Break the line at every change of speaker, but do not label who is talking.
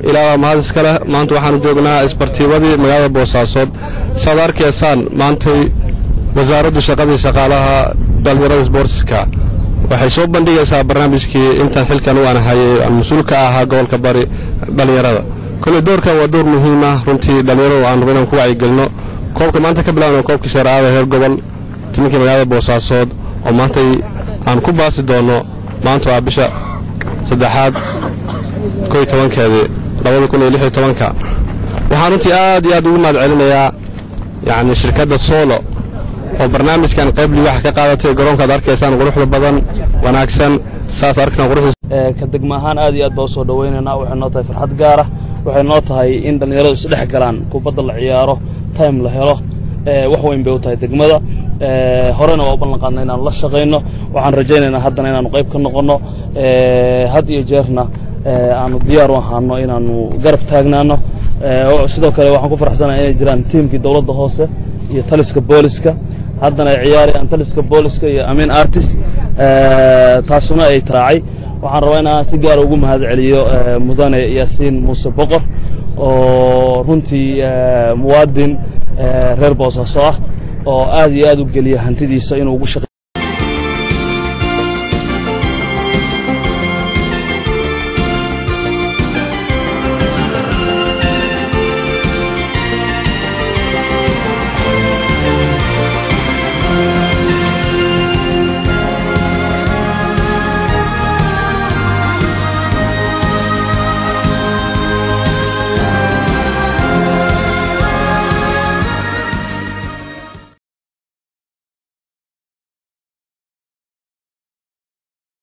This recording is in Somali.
ilaa mahad iskale maanta waxaanu joognaa isbartiibadii magaalada boosaasood saad arkaysaan maantay wasaaraddu shaqadii shaqaalaha dhallinyarada sboortiska waxay soo bandhigaysaa barnaamijkii intan xilkan u anahayay aan mas-uul ka ahaa gobolka bari dhallinyarada kolley doorkan waa door muhiima runtii dhallinyaradu aan rabo inaan ku wacyigelino koobka maanta ka bilaabna koobkii shareecada heer gobol timinkii magaalada boosaasood oo maantay aan ku baasi doonno maanta waa bisha saddexaad koy tobankeedii labada kun iyo lix iyo tobanka waxaan runtii aad iyo aad ugu mahad celinayaa yacni shirkadda soolo oo barnaamijkan qayb liwaxa ka qaadatay garoonkaad arkaysaan quruxda badan wanaagsan saas arkataan quruxda
ka degma ahaan aad iyo aad baa u soo dhowaynaynaa waxay noo tahay farxad gaara waxay noo tahay in dhallinyaradu isdhex galaan kubadda la ciyaaro time la helo wax weyn bay u tahay degmada horena waa u ballan qaadna inaanu la shaqayno waxaan rajaynaynaa haddana inaanu qayb ka noqonno had iyo jeerna aanu diyaar u ahaano inaanu garab taagnaano sidoo kale waxaan ku faraxsanahay inay jiraan tiimkii dowladda hoose iyo taliska booliska haddana ay ciyaarayaan taliska booliska iyo amin artist taasuna ay raacay waxaan rabaa inaan si gaara ugu mahad celiyo mudane yaasiin muuse boqor oo runtii muwaadin reer boosaaso ah oo aad iyo aad u geliya hantidiisa inuu ugu shaqeeyo